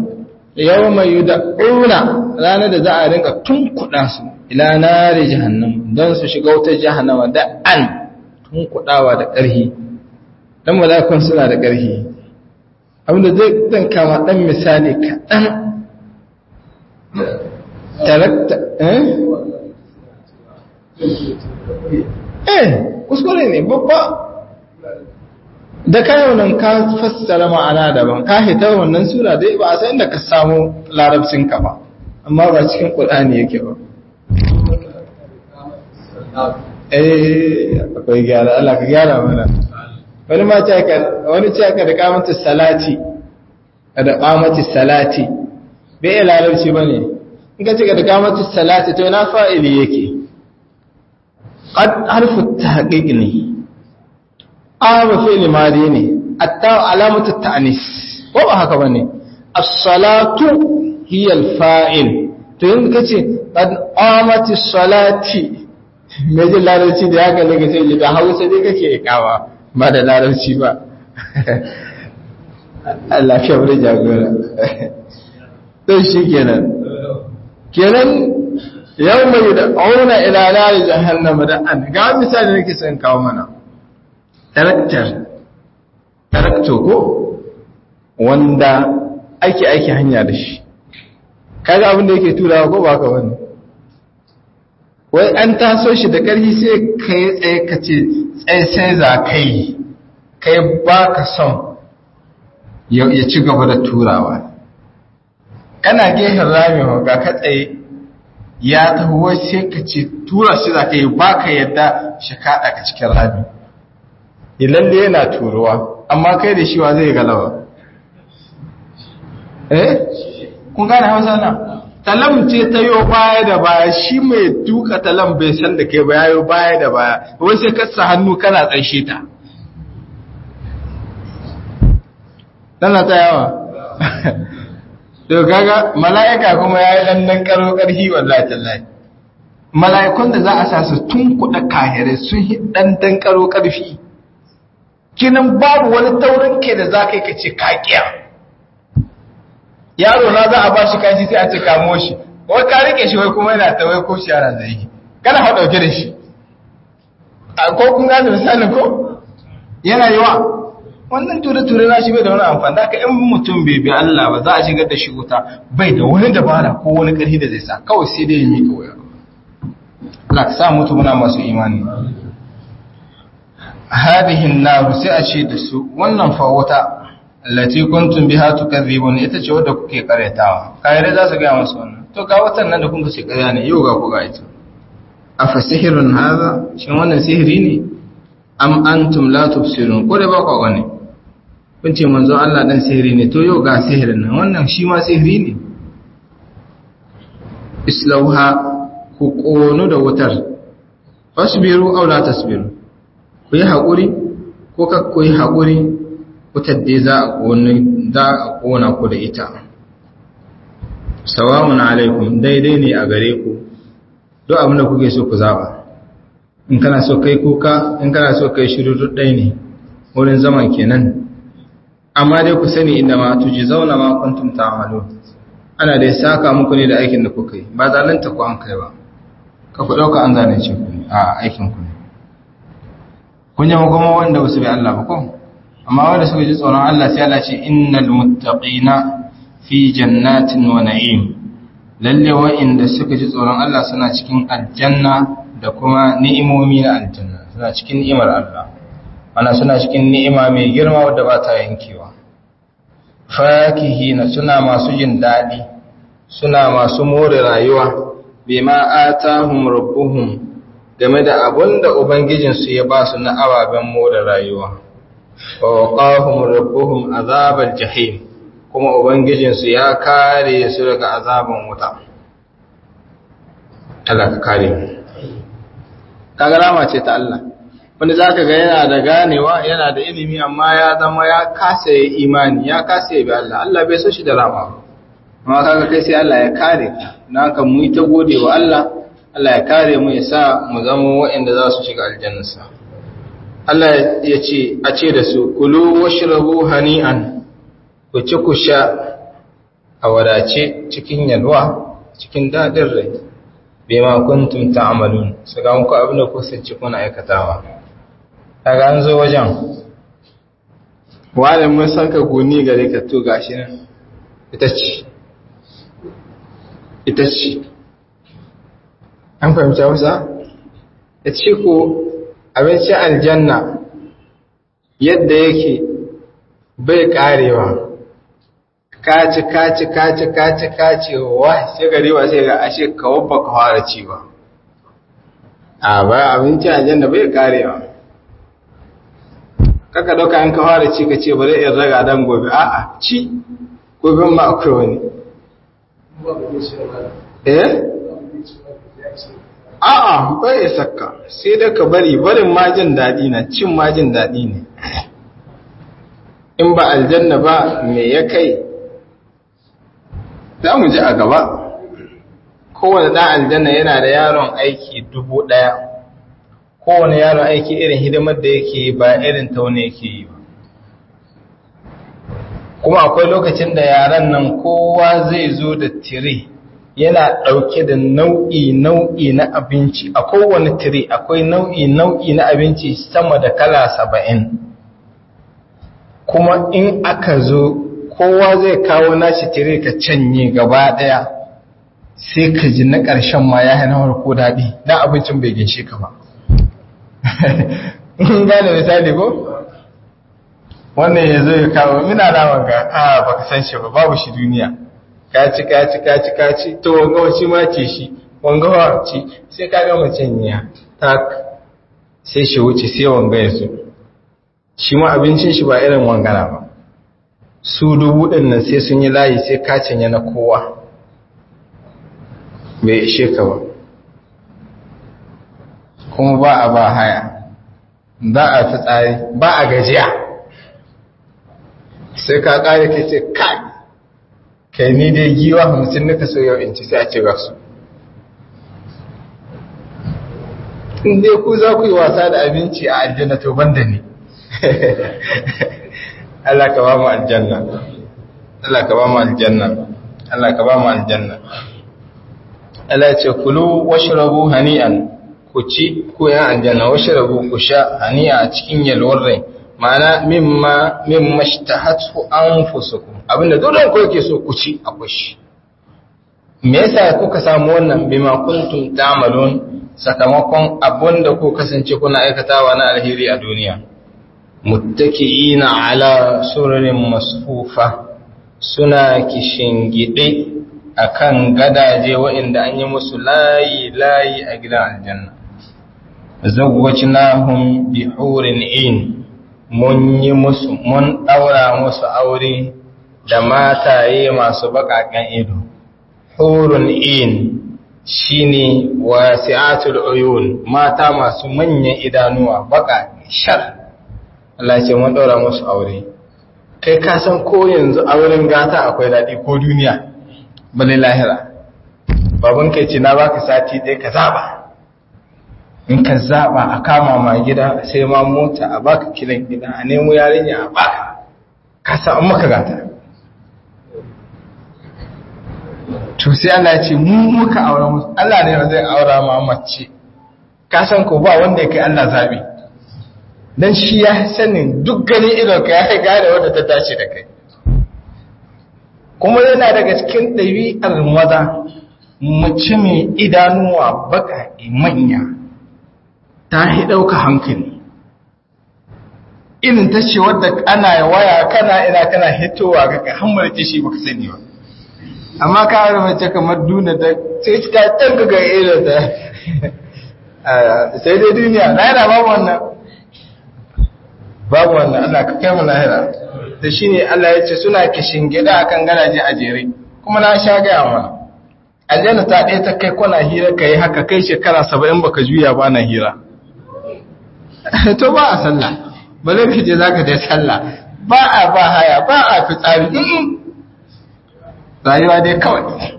Speaker 1: yau mai yi da ƙuna ranar da za a rinka tunkuɗa su ila nari jahannam don su shiga wutar jahannama da an tunkuɗawa da ƙarhi don mala'ikun suna da ƙarhi abinda zai zan kama ɗan misali kaɗan tarakta eh eh kuskure ne babba da kayan nan ka fassara ma'ana daban ka hita wannan sura dai ba a san inda ka samu larabcin ka ba amma ba cikin qur'ani yake ba eh akwai gyara Allah ka gyara mana wani ma ce ka wani ce ka da kamatu salati da kamatu salati bai larabci bane in ka ce ka da kamatu salati to na fa'ili yake qad harfu tahqiq ne arba fi'li madi ne atta alamatu ta'nis ko ba haka bane as-salatu hiya al-fa'il to yin kace qad amati salati me ji larabci da haka ne kace da Hausa dai kake kawa ba da larabci ba Allah ya wuri jagora to shikenan kenan yawma yud'una ila nar jahannam da an ga misali nake son kawo mana taraktar tarakto ko wanda ake aiki hanya da shi kaga abin da yake turawa ko ba ka wani wai an taso shi da ƙarfi sai kai tsaye ka ce tsaye sai za kai kai ba ka son ya ci gaba da turawa kana gehen rami ga ka tsaye ya taho sai ka ce tura shi za ka yi ba ka yadda shi kaɗa ka cikin rami lalle yana turuwa amma kai da shiwa zai galawa eh kun gane hausa na talam ce ta yo baya da baya shi mai duka talam bai san da kai ba yayo baya da baya wai sai ka sa hannu kana tsarshe ta dana ta yawa to kaga mala'ika kuma yayi dan dan karo karhi wallahi tallahi mala'ikun da za a sa su tun kuɗa kahirai sun yi dan dan karo karfi kinan babu wani taurin ke da za ka yi ka ce kakiya yaro na za a ba shi kashi sai a ce kamo shi wai ka rike shi wai kuma yana ta wai ko shi yana zai yi kana hau ɗauke da shi a ko kun gane misalin ko yana yi wa wannan ture-ture na shi bai da wani amfani da in mutum bai bi Allah ba za a shigar da shi wuta bai da wani dabara ko wani ƙarfi da zai sa kawai sai dai ya mika wuya Allah ka sa mutu muna masu imani hadihin naru sai a ce da su wannan fa wuta allati kuntum biha tukadhibun ita ce wadda kuke karyatawa kayare za su ga masu wannan to ga watan nan da kun ce karya ne yau ga ku ga ita afa sihrun hadha shin wannan sihiri ne am antum la tubsirun ko da ba ku gane kun ce manzo Allah dan sihiri ne to yau ga sihirin nan wannan shi ma sihiri ne islauha ku kono da wutar fasbiru aw la tasbiru ku yi haƙuri ko ka ku yi haƙuri wutar dai za a ƙona ku da ita sawamun alaikum daidai ne a gare ku duk abin da kuke so ku zaba in kana so kai kuka in kana so kai shiru duk ɗai ne wurin zaman kenan amma dai ku sani inda ma tuji zauna ma kuntum ta'malu ana dai saka muku ne da aikin da kuka yi ba zalunta ku an kai ba ka ku dauka an zalunce ku ne a aikin ku ne kun yi kuma wanda ba su bi Allah ba ko amma wanda suka ji tsoron Allah sai Allah ce innal muttaqina fi jannatin wa na'im lalle wa'inda suka ji tsoron Allah suna cikin aljanna da kuma ni'imomi na aljanna suna cikin ni'imar Allah ana suna cikin ni'ima mai girma wadda ba ta yankewa fakihina suna masu jin daɗi suna masu more rayuwa bima atahum rabbuhum game da abun da ubangijinsu ya ba su na ababen more rayuwa wa waqahum rabbuhum azabal jahim kuma ubangijinsu ya kare su daga azaban wuta Allah ka kare mu kaga rama ce ta Allah wanda zaka ga yana da ganewa yana da ilimi amma ya zama ya kasa ya imani ya kasa ya bi Allah Allah bai so shi da rama ba amma kaga kai sai Allah ya kare ka dan haka mu yi ta gode wa Allah Allah ya kare mu ya sa mu zama waɗanda za su shiga aljannarsa Allah ya ce a ce da su kulu washrabu hani'an ku ci ku sha a wadace cikin yalwa cikin daɗin rai bima kuntum ta'malun su ga muku abin da kusanci kuna aikatawa daga an zo wajen wani mun san ka goni gare ka to gashi nan ita ce ita ce an fahimci hausa ya ce ko abincin aljanna yadda yake bai karewa kaci kaci kaci kaci kaci wa sai gari ba sai ga ashe kawo ba ka fara ci ba a ba abinci a janna bai karewa kaka dauka an ka fara ci ka ce bari in raga dan gobe a'a ci gobe ma akwai wani eh a'a bai sakka sai da ka bari barin ma jin daɗi na cin ma jin daɗi ne in ba aljanna ba me ya kai za mu ji a gaba kowane ɗan aljanna yana da yaron aiki dubu ɗaya kowane yaron aiki irin hidimar da yake yi ba irin taune yake yi ba kuma akwai lokacin da yaran nan kowa zai zo da tire yana ɗauke da nau'i-nau'i na abinci a kowane tire akwai nau'i-nau'i na abinci sama da kala saba'in kuma in aka zo kowa zai kawo nashi tire ka canye gaba daya sai ka ji na ƙarshen ma ya hana harko daɗi don abincin bai ginshe ka ba gane misali ko wannan ya zo ya kawo mina naman ga a baka san shi ba babu shi duniya ka ci ka ci ka ci ka ci to wanga wace ma ce shi wanga wa ci sai ka gama canya tak sai shi wuce sai wanga ya zo shi ma abincin shi ba irin wangana ba su dubu ɗin nan sai sun yi layi sai kacin yana kowa bai ishe ka ba kuma ba a ba haya ba a fi tsari ba a gajiya sai ka ƙari ka ce kai kai ni dai giwa hamsin nika so yau in ci sai a ce ga su in dai ku za ku yi wasa da abinci a aljanna to banda ne Allah ka ba mu aljanna Allah ka ba mu aljanna Allah ka ba mu aljanna Allah ya ce kulu washrabu hani'an ku ci ku ya aljanna washrabu ku sha hani'a a cikin yalwar rai ma'ana mimma mimma ishtahatu anfusukum abinda dole ku yake so ku ci akwai shi me yasa kuka samu wannan bima kuntum ta'malun sakamakon abinda ku kasance kuna aikatawa na alheri a duniya muttaki'ina ala sururin masfufa suna kishingide akan gadaje waɗanda an yi musu layi layi a gidan aljanna zawwajnahum bihurin in mun yi musu mun daura musu aure da mataye masu bakaken ido hurun in shine wasi'atul uyun mata masu manyan idanuwa baka shar Allah ce mun ɗaura musu aure kai ka san ko yanzu auren gata akwai daɗi ko duniya bale lahira baban kai ce na baka sati ɗaya ka zaɓa in ka zaɓa a kama ma gida sai ma mota a baka kilan gida a nemo yarinya a baka ka san an maka gata to sai Allah ce mu muka aure musu Allah ne zai aura ma mace ka san ko ba wanda ya kai Allah zaɓi don shi ya sanin duk ganin idonka ya gane wadda ta dace da kai kuma yana daga cikin ɗabi'ar maza mace mai idanuwa baka manya ta yi ɗauka hankali irin ta ce wadda ana waya kana ina kana hitowa ga ka hammar ta shi baka sani ba amma ka hari mace kamar duna ta sai ka tanka ga irin ta sai dai duniya na yana babu wannan babu wannan Allah ka kai mu lahira da shine Allah ya ce suna kishin gida akan garaje a jere kuma na sha gaya mana aljanna ta ɗaya ta kai kwana hira kai haka kai shekara saba'in baka juya ba na hira to ba a sallah ba zai fice za ka je sallah ba a ba haya ba a fitsari rayuwa dai kawai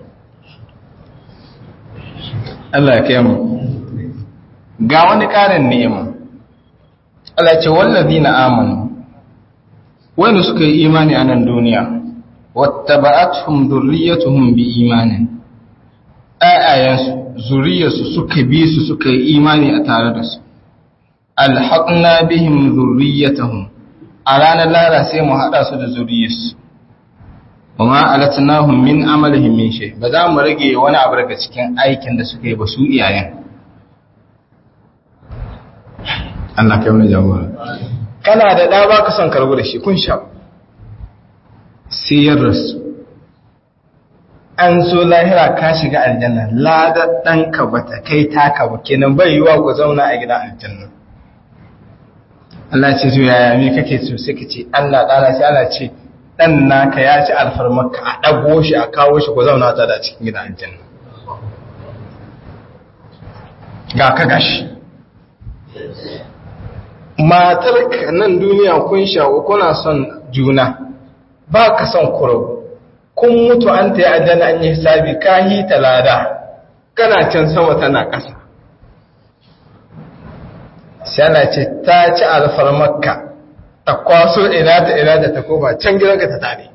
Speaker 1: Allah ya kai mu ga wani ƙarin ni'ima Allah ce wallazi na amanu wanda suka yi imani a nan duniya wattaba'atuhum dhurriyyatuhum biimanin ayayansu zuriyarsu suka bi su suka yi imani a tare da su alhaqna bihim dhurriyyatuhum a ranar lara sai mu hada su da zuriyarsu kuma alatnahum min amalihim min shay ba za mu rage wani abu daga cikin aikin da suka yi ba su iyayen Allah kai wani jagora kana da ɗa ba ka son karbu da shi kun sha sai ya rasu an zo lahira ka shiga aljanna ladar ɗanka ba ta kai taka ba kenan bai yiwa ku zauna a gidan aljanna Allah ce zo yaya me kake so sai ka ce Allah ɗana sai Allah ce ɗan naka ya ci alfarmarka a ɗago shi a kawo shi ku zauna ta da cikin gidan aljanna ga ka gashi matar nan duniya kun shawo kuna son juna ba ka son kuro kun mutu an ta yi aljanna an yi hisabi ka yi talada kana can sama tana ƙasa sai ce ta ci alfar makka ta kwaso ina ta ina da ta koma can gidanka ta tare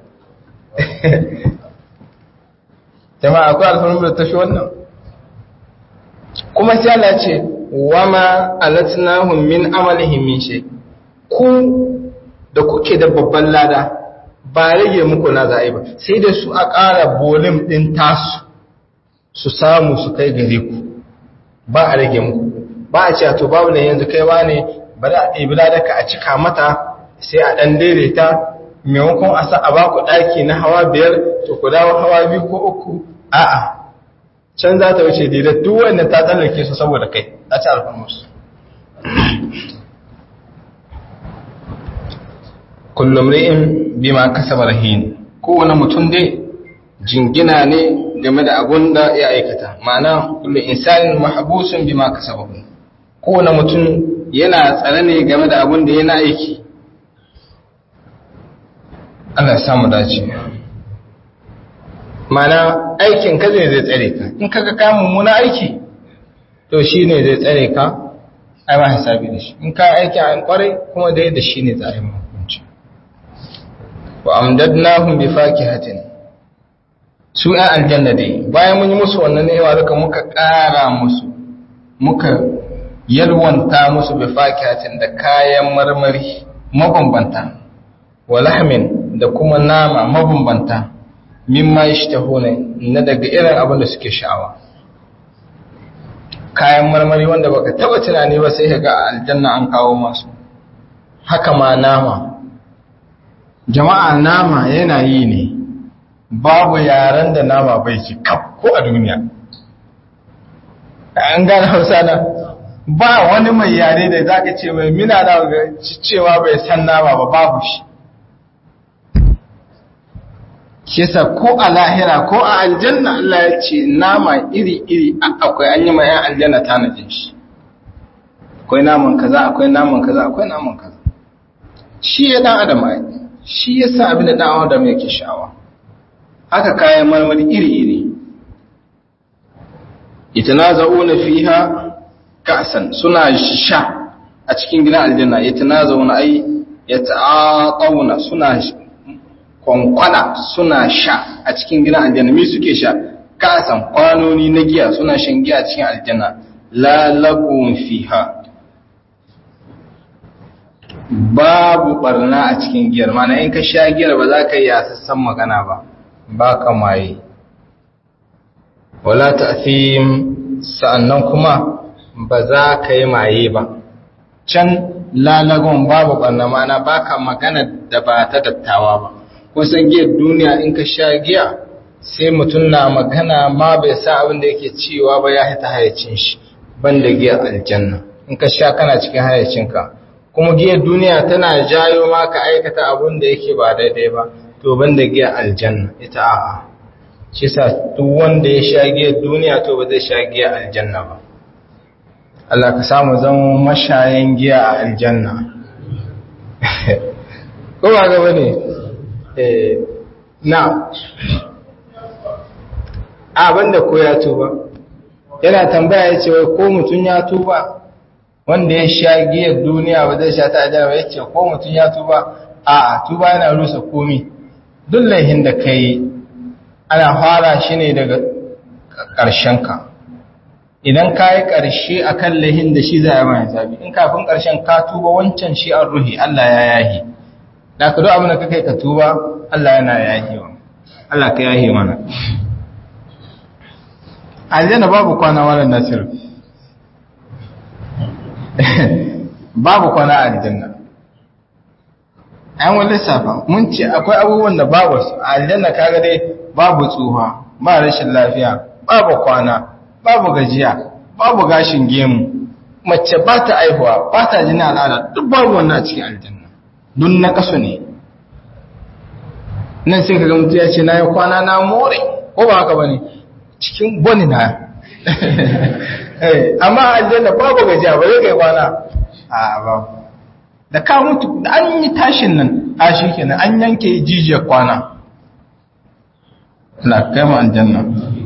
Speaker 1: jama'a akwai alfarmar da ta fi wannan kuma sai Allah ce wama alatnahum min amalihim min shay ku da kuke da babban lada ba rage muku na za'i ba sai da su a ƙara bolim din tasu su samu su kai gare ku ba a rage muku ba a ce to babu ne yanzu kaiwa ne bari a ɗebi ladaka a cika mata sai a ɗan daidaita maimakon a sa a baku ɗaki na hawa biyar to ku dawo hawa biyu ko uku a'a can za ta wuce daidai duk wanda ta tsallake su saboda kai a ci alfamus kullum ri'in bima kasaba rahin kowane mutum dai jingina ne game da abun da ya aikata ma'ana kullum insanin mahabusun bima kasaba kowane mutum yana tsare ne game da abun da yana aiki Allah ya samu dace mana aikin ka zai zai tsare ka in kaga ka mummuna aiki to shi ne zai tsare ka ai ma hisabi da shi in ka aiki a kwarai kuma dai da shi ne tsarin hukunci wa amdadnahum bi fakihatin su ɗan aljanna dai bayan mun yi musu wannan ni'ima duka muka ƙara musu muka yalwanta musu bi fakihatin da kayan marmari mabambanta wa lahmin da kuma nama mabambanta mimma yashtahuna na daga irin abin da suke sha'awa kayan marmari wanda baka taba tunani ba sai ga aljanna an kawo masu haka ma nama jama'a nama yana yi ne babu yaren da nama bai ci kaf ko a duniya an gane hausa na ba wani mai yare da zaka ce mai mina na cewa bai san nama ba babu shi kisa ko a lahira ko a aljanna Allah ya ce nama iri-iri akwai an yi ma yan aljanna tanajin shi akwai naman kaza akwai naman kaza akwai naman kaza shi ya dan adam ai shi ya sa abin da dan adam yake sha'awa haka kayan marmari iri-iri itanaza'una fiha ka'san suna sha a cikin gidan aljanna itanaza'una ai yata'atawuna suna kwankwana suna sha a cikin gidan aljanna me suke sha kasan kwanoni na giya suna shan giya a cikin aljanna la lagun fiha babu barna a cikin giyar mana in ka sha giyar ba za ka yi sassan magana ba ba ka maye wala ta'thim sa'annan kuma ba za ka yi maye ba can lalagon babu barna mana baka magana da ba ta dattawa ba kusan giyar duniya in ka sha giya sai mutum na magana ma bai sa abin da yake cewa ba ya hita hayacin shi banda giyar aljanna in ka sha kana cikin hayacinka kuma giyar duniya tana jayo ma ka aikata abin da yake ba daidai ba to banda giyar aljanna ita a'a shi sa duk wanda ya sha giyar duniya to ba zai sha giyar aljanna ba Allah ka samu zama mashayan giya a aljanna ko ba gaba ne na abinda ko ya tuba yana tambaya ya ce wai ko mutum ya tuba wanda ya sha giyar duniya ba zai sha ta ajiyar ya ce ko mutum ya tuba a tuba yana rusa komi duk laihin da kai ana fara shi ne daga ƙarshenka idan ka yi ƙarshe a kan laihin da shi za a mai zabi in kafin ƙarshen ka tuba wancan shi an ruhi Allah ya yahi da ka duk abin da ka kai ka tuba Allah yana yahi wa Allah ka yahi mana aljanna babu kwana wannan nasir babu kwana a aljanna an wani lissafa mun ce akwai abubuwan da babu su a aljanna kaga dai babu tsuha ba rashin lafiya babu kwana babu gajiya babu gashin gemu mace ba ta aihuwa ba ta jini al'ada duk babu wannan a cikin aljanna dun na kaso ne nan sai kaga mutu ya ce na yi kwana na more ko ba haka ba ne cikin boni na amma aljanna babu gajiya ba zai kai kwana a babu da ka mutu da an yi tashin nan a shi kenan an yanke jijiyar kwana na kai ma aljanna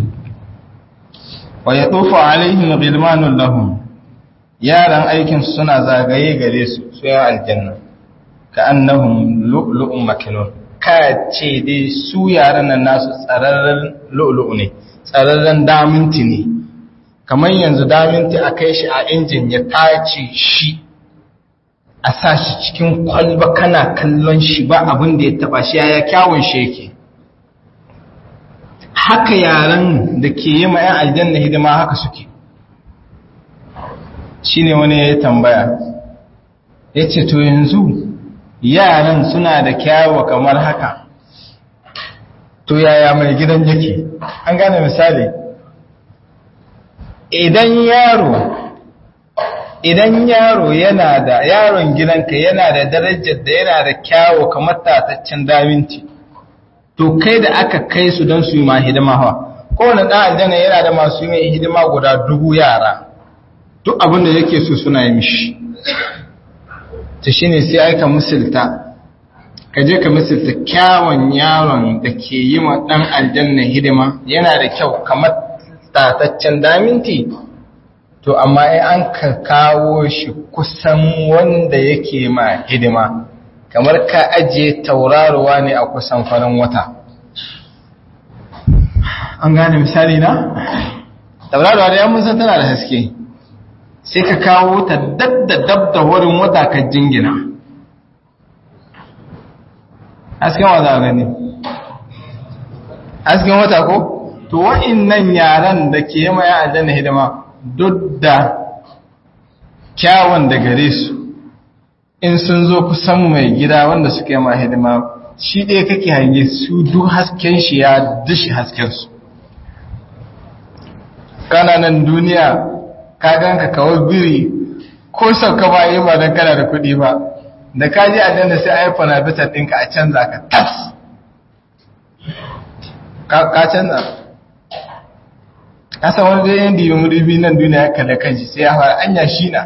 Speaker 1: wa ya tsofa alaihim ghilmanun lahum yaran aikin suna zagaye gare su su ya aljanna ka annahum lu'lu'un makinun ka ce dai su yaran nan nasu tsararren lu'lu'u ne tsararren daminti ne kamar yanzu daminti a kai shi a injin ya tace shi a sa shi cikin kwalba kana kallon shi ba abin da ya taba shi ya kyawun shi yake haka yaran da ke yi ma'yan aljanna hidima haka suke shi ne wani ya tambaya ya ce to yanzu yaran suna da kyawo kamar haka to yaya mai gidan yake an gane misali idan yaro idan yaro yana da yaron gidanka yana da darajar da yana da kyawo kamar tataccen daminci to kai da aka kai su don su yi ma hidima hawa kowane ɗan aljanna yana da masu yi mai hidima guda dubu yara duk abin da yake so suna yi mishi ta shi ne sai aika misilta ka je ka misilta kyawun yaron da ke yi ma ɗan aljanna hidima yana da kyau kamar tataccen daminti to amma in an ka kawo shi kusan wanda yake ma hidima kamar ka ajiye tauraruwa ne a kusan farin wata an gane misali na tauraruwa da yammun san tana da haske sai ka kawo ta dab da dab da wurin wata ka jingina hasken wata gani hasken wata ko to wa'innan yaran da ke yi ma ya aljanna hidima duk da kyawun da gare su in sun zo kusan mai gida wanda suka yi ma hidima shi ɗaya kake hange su duk hasken shi ya dushi haskensu kananan duniya ka ganka kawai biri ko sauka ba yi ba don kana da kuɗi ba da ka ji a sai iphone na bitar ɗinka a canza ka tas ka canza kasa wani zai yin dibi mudubi nan duniya ya kalle kanshi sai ya fara anya shi na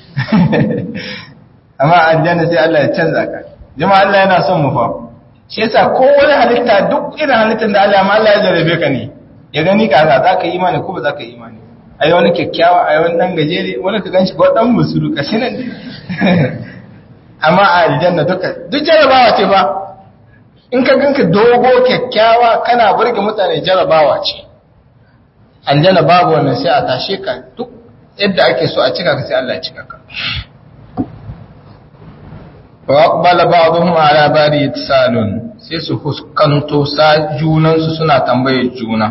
Speaker 1: amma aljanna sai Allah ya canza ka jama'a Allah yana son mu fa shi yasa ko wani halitta duk irin halittar da Allah ma Allah ya jarabe ka ne ya gani ka za ka yi imani ko ba za ka yi imani ai wani kyakkyawa ai wani dan gajere wani ka ganshi ko dan musuru kashi nan amma a aljanna duka duk jarabawa ce ba in ka ganka dogo kyakkyawa kana burge mutane jarabawa ce aljanna babu wannan sai a tashe ka duk yadda ake so a cika ka sai Allah ya cika ka wa aqbala ba'dhum ala bari yatsalun sai su huskanto sa junan su suna tambayar juna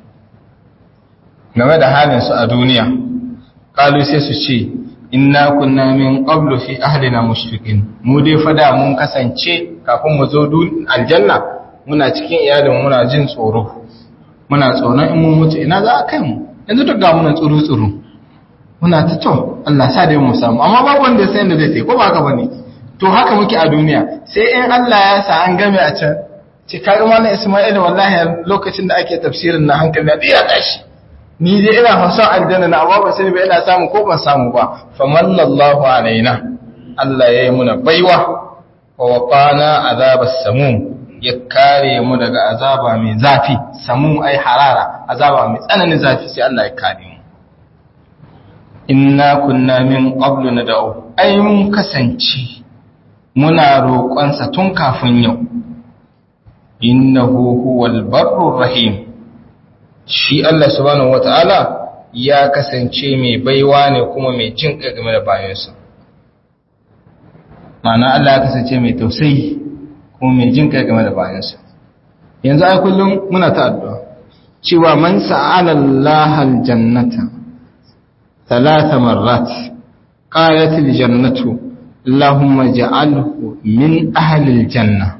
Speaker 1: game da halin su a duniya qalu sai su ce inna kunna min qablu fi ahlina mushfiqin mu dai fada mun kasance kafin mu zo aljanna muna cikin iyalin muna jin tsoro muna tsoron in mun mutu ina za a kai mu yanzu duk ga muna tsuru tsuru muna ta to Allah sa dai mu samu amma babu wanda ya san da zai ko ba haka bane to haka muke a duniya sai in Allah ya sa an game a can ce kaga mallan Isma'il wallahi lokacin da ake tafsirin na hankali da ya tashi ni dai ina hausa aljanna na amma ba sai ba ina samu ko ban samu ba famallallahu alaina Allah yayi muna baiwa wa waqana azabas samum ya kare mu daga azaba mai zafi samu ai harara azaba mai tsananin zafi sai Allah ya kare mu inna kunna min qablu nad'u ai mun kasance muna roƙonsa tun kafin yau innahu huwal barrur rahim shi Allah subhanahu wata'ala ya kasance mai baiwa ne kuma mai jin game da bayansa ma'ana Allah ya kasance mai tausayi kuma mai jin game da bayansa yanzu ai kullum muna ta addu'a cewa man sa'ala Allah aljannata thalatha marrat qalat aljannatu Allahumma ja'alhu min ahli aljanna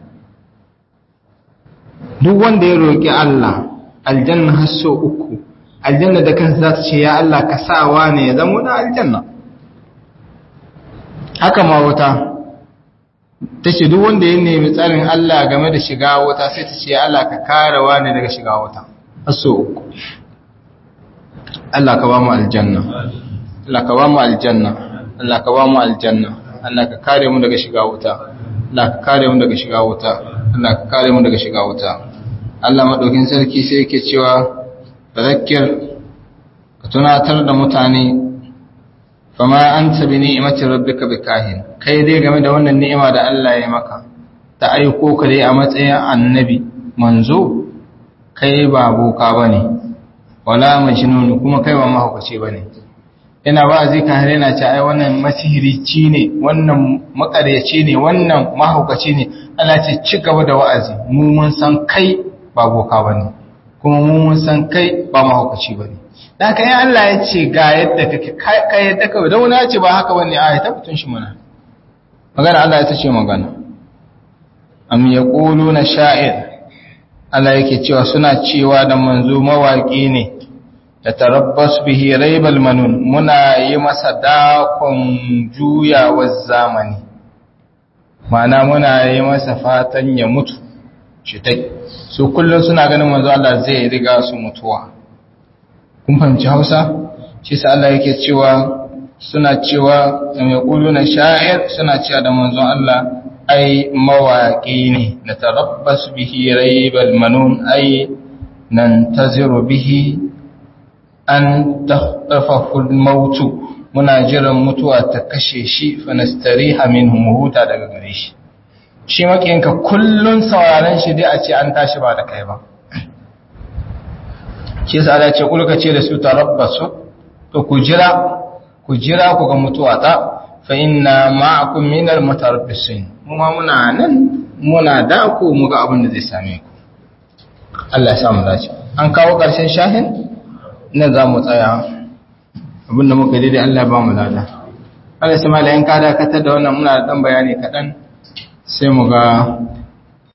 Speaker 1: duk wanda ya roki Allah aljanna har so uku aljanna da kansa za ta ce ya Allah ka sawa ne ya zama da aljanna haka ma wata ta ce duk wanda ya nemi tsarin Allah game da shiga wuta sai ta ce ya Allah ka karewa ne daga shiga wuta har so uku Allah ka ba mu aljanna Allah ka ba mu aljanna Allah ka ba mu aljanna Allah ka kare mu daga shiga wuta Allah ka kare mu daga shiga wuta Allah ka kare mu daga shiga wuta Allah madaukin sarki sai yake cewa fadhakkir ka tunatar da mutane fama anta bi ni'mati rabbika bikahin kai dai game da wannan ni'ima da Allah ya maka ta aiko ka dai a matsayin annabi manzo kai ba boka bane wala majnun kuma kai ba mahaukaci bane ina ba zai ka har yana ce ai wannan masihirici ne wannan makaryaci ne wannan mahaukaci ne Allah ce ci gaba da wa'azi mu mun san kai ba boka bane kuma mu mun san kai ba mahaukaci bane da kai Allah ya ce ga yadda kake kai yadda ka da wani ya ce ba haka bane ai ta mutun shi muna magana Allah ya ce magana am yaquluna sha'ir Allah yake cewa suna cewa da manzo mawaki ne da tarabbas bihi raibal manun muna yi masa dakon juyawar zamani mana muna yi masa fatan ya mutu shitai su kullum suna ganin manzo Allah zai riga su mutuwa kun fahimci Hausa shi sa Allah yake cewa suna cewa mai kuluna sha'ir suna cewa da manzo Allah ai mawaki ne da tarabbas bihi raibal manun ai nan taziru bihi an tahtafahul mautu muna jiran mutuwa ta kashe shi fa nastariha minhu huta daga gare shi shi makinka kullun sauraron shi dai a ce an tashi ba da kai ba shi yasa Allah ce kulka ce da su tarabbasu to ku jira ku jira ku ga mutuwa ta fa inna ma'akum minal mutarabbisin mu ma muna nan muna da ku mu ga abin da zai same ku Allah ya samu dace an kawo ƙarshen shahin nan za mu tsaya abinda muka daidai Allah ba mu lada Allah sai malayin ka dakatar da wannan muna da dan bayani kaɗan sai mu ga